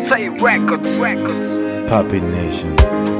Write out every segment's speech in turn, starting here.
Say Records. Records. Puppet Nation.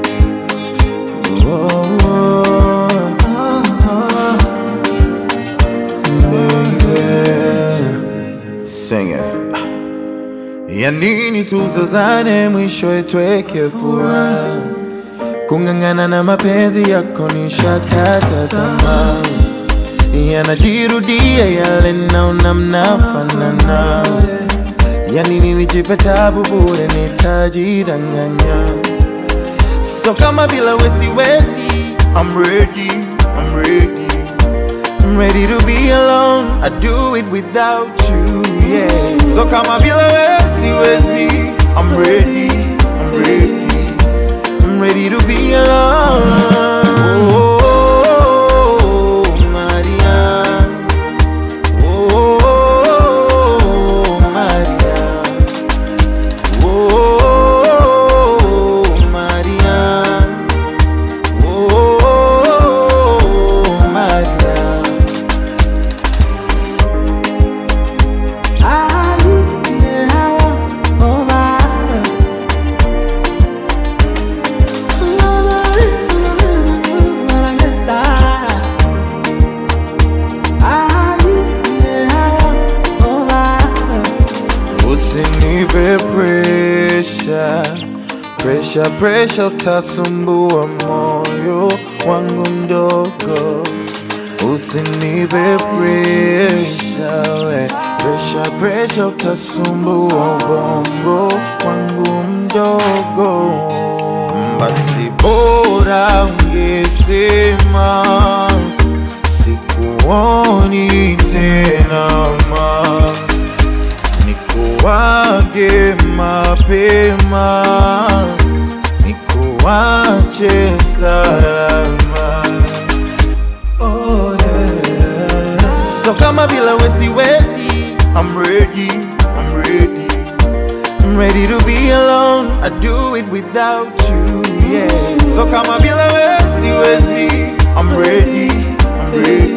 Sing it. Ya nini tuzozane, mwisho itweke furaha. Kung'ang'ana na mapenzi yako nishakata tamaa, yanajirudia yale naona mnafanana. Ya nini nijipe tabu bure, nitajidanganya. So kama bila we siwezi, I'm ready, I'm ready. I'm ready to be alone. I do it without you, yeah. So kama bila we siwezi, I'm ready, I'm ready. I'm ready to be alone. Oh, Maria. Oh, Maria. Oh, Maria. Oh, Maria. Usinipe presha, presha, presha, utasumbua moyo wangu mdogo. Usinipe presha, we presha, presha, utasumbua ubongo wangu mdogo. Basi bora ungesema sikuoni tena ma nikuwage mapema, nikuwache salama. Oh, yeah. So kama bila we siwezi, I'm ready, I'm ready. I'm ready to be alone. I do it without you, yeah. So kama bila we siwezi, I'm ready, I'm ready.